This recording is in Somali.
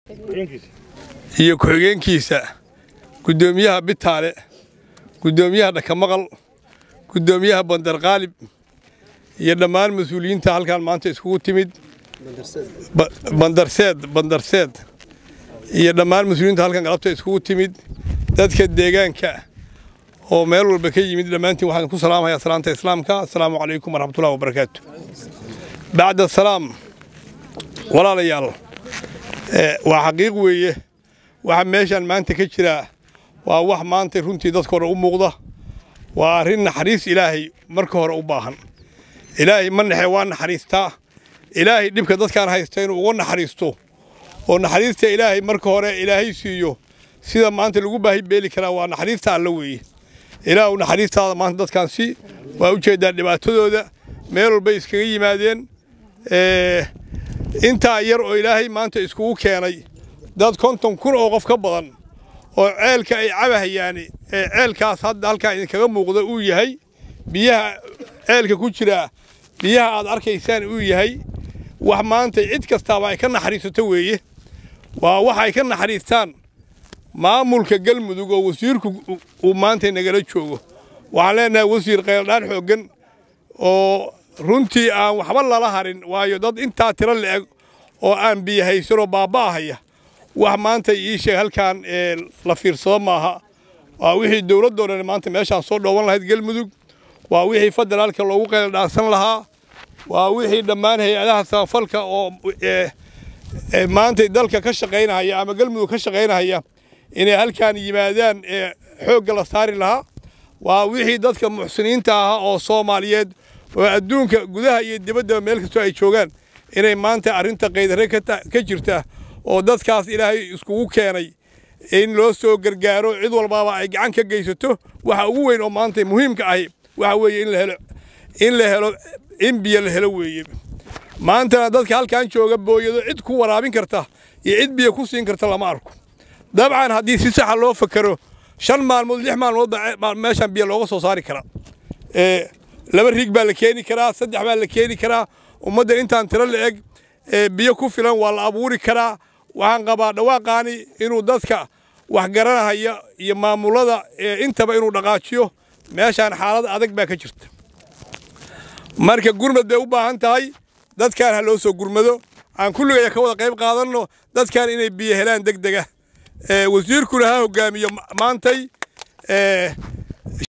iyo ku-xigeenkiisa guddoomiyaha bitaale guddoomiyaha dhakamaqal guddoomiyaha bandarqaalib iyo dhammaan mas-uuliyiinta halkaan maanta iskugu timid bandarseed bandarseed iyo dhammaan mas-uuliyiinta halkan galabta iskugu timid dadka deegaanka oo meel walba ka yimid dhammaantiin waxaan ku salaamayaa salaanta islaamka assalaamu calaykum waraxmatullahi wabarakaatu bacda salaam walaalayaal waa xaqiiq weeye waxa meeshaan maanta ka jira waa wax maanta runtii dadka hore u muuqda waa arrin naxariis ilaahay marka hore u baahan ilaahay ma nexe waa naxariistaa ilaahay dhibka dadkaan haysta inuu uga naxariisto oo naxariista ilaahay marka hore ilaahay siiyo sida maanta lagu baahi beeli karaa waa naxariista alla weeye ilaahu naxariistaada maanta dadkaan si waa ujeedaa dhibaatadooda meel walbay iskaga yimaadeen intaa yar oo ilaahay maanta iskugu keenay dad konton kun oo qof ka badan oo ceelka ay cabahayaani ee ceelkaas hadda halkaa idinkaga muuqda uu yahay biyaha ceelka ku jira biyaha aad arkaysaan uu yahay wax maanta cid kastaaba ay ka naxariisato weeye waa wax ay ka naxariistaan maamulka galmudug oo wasiirku uu maanta nagala joogo waxaan leenahay wasiir qayldhaan xooggan oo runtii aan waxba lala harin waayo dad intaa tiro la-eg oo aan biyo haysanoo baaba'ahaya wax maanta ii sheeg halkaan la fiirsado maaha waa wixii dowladdoo dhan maanta meeshaan soo dhooban lahayd galmudug waa wixii federaalka loogu qayldhaansan lahaa waa wixii dhammaan hay-adaha samafalka oo maanta dalka ka shaqaynahaya ama galmudug ka shaqaynahaya inay halkaan yimaadaan ee xoogga la saari lahaa waa wixii dadka muxsiniinta ahaa oo soomaaliyeed oo adduunka gudaha iyo dibaddaba meel kastoo ay joogaan inay maanta arrinta qaydare ka jirta oo dadkaas ilaahay iskugu keenay in loo soo gargaaro cid walbaaba ay gacan ka geysato waxa ugu weyn oo maanta muhiimka ahi waxa weeye in la helo in la helo in biyo la helo weeye maantana dadka halkan jooga booyado cid ku waraabin karta iyo cid biyo ku siin karta lama arko dabcan haddii si saxa loo fakero shan maalmood lix maalmood baa meeshan biyo looga soo saari karaa laba riig baa la keeni karaa saddex baa la keeni karaa ummadda intaan tiro la eg biyo ku filan waa la abuuri karaa waxaan qabaa dhawaaqaani inuu dadka wax garanahaya iyo maamulada intaba inuu dhaqaajiyo meeshaan xaalad adag baa ka jirta marka gurmad bay u baahan tahay dadkaan ha loo soo gurmado aan kulligaya ka wada qayb qaadanno dadkaan inay biyo helaan deg dega wasiirkuna ha hogaamiyo maantay